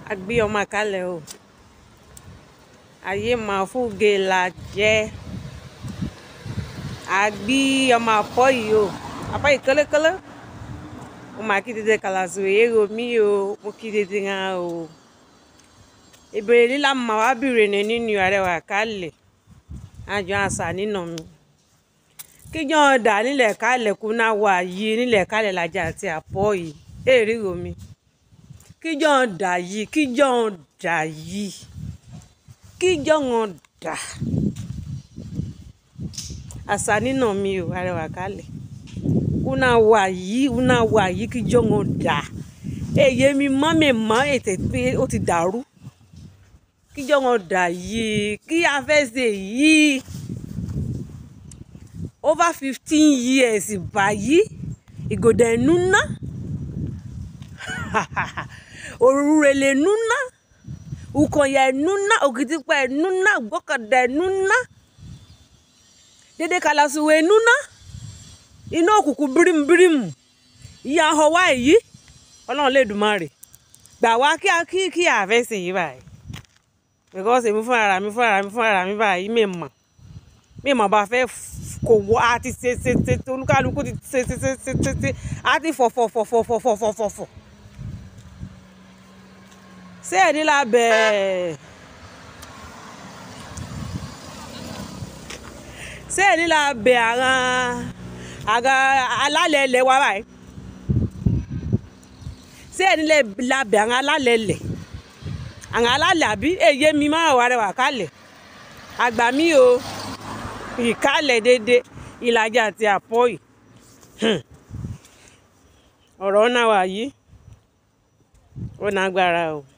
a gbé ọmọ àkálẹ̀ o ayé máa fúge la jẹ́ a gbé ọmọ àpọ̀ yìí o àpọ̀ yìí kélekele mo máa kí dédé kàlàsì èrò mi o mo kí dédé hàn o ìbéèrè líla máa wá bìrè ní nínú àrẹwà àkálẹ̀ àjọ àṣà nínà mi kíjọ́ dà nílẹ̀ kálẹ̀ kú náà wà yìí nílẹ̀ kálẹ̀ làjà àti àpọ̀ yìí èrè rò mi kíjọ́ dà yìí kíjọ́ dà yìí kíjọ́ dà àṣà nínà mi o àrẹwà kálẹ̀ una wà yìí una wà yìí kíjọ́ dà èyí mi mọ́ mi mọ́ ètè pé ó ti dàrú kíjọ́ dà yìí kí a fẹ́ ṣe yìí over fifteen years báyìí ìgòdè nuna òrùrèlè nuna ukọ̀yà nuna òkìtìpá nuna gbọ́kàdà nuna dédé kalasuwe nuna iná òkùnkùn bírímù ìyá ọwọ́ èyí ọlọ́run lè dùn máa rè gbà wá kí kí kí àfẹ́sẹ̀ yìí báyìí because èmi fún ara mi fún ara mi fún ara mi báyìí mi mọ̀ mi mọ̀ bá fẹ́ kò wọ́ a ti ṣe ṣe ṣe olúkálukú ti ṣe ṣe ṣe ṣe ṣe ṣe a ti fọ̀ fọ̀ fọ̀ fọ̀ fọ̀ fọ̀ fọ̀ fọ̀ fọ̀ ṣé ẹ̀ ní lábẹ́ ṣé ẹ̀ ní lábẹ́ àwọn àwọn alálẹ̀ ilẹ̀ wa báyìí ṣé ẹ̀ ní lábẹ́ àwọn alálẹ̀ ilẹ̀ àwọn alálẹ̀ àbí èyí mi máa wà rẹwà kálẹ̀ àgbà mi o ìkálẹ̀ déédéé ìlàjà àti àpọ́yì ọ̀rọ̀ náà wà yìí ó nágbára o.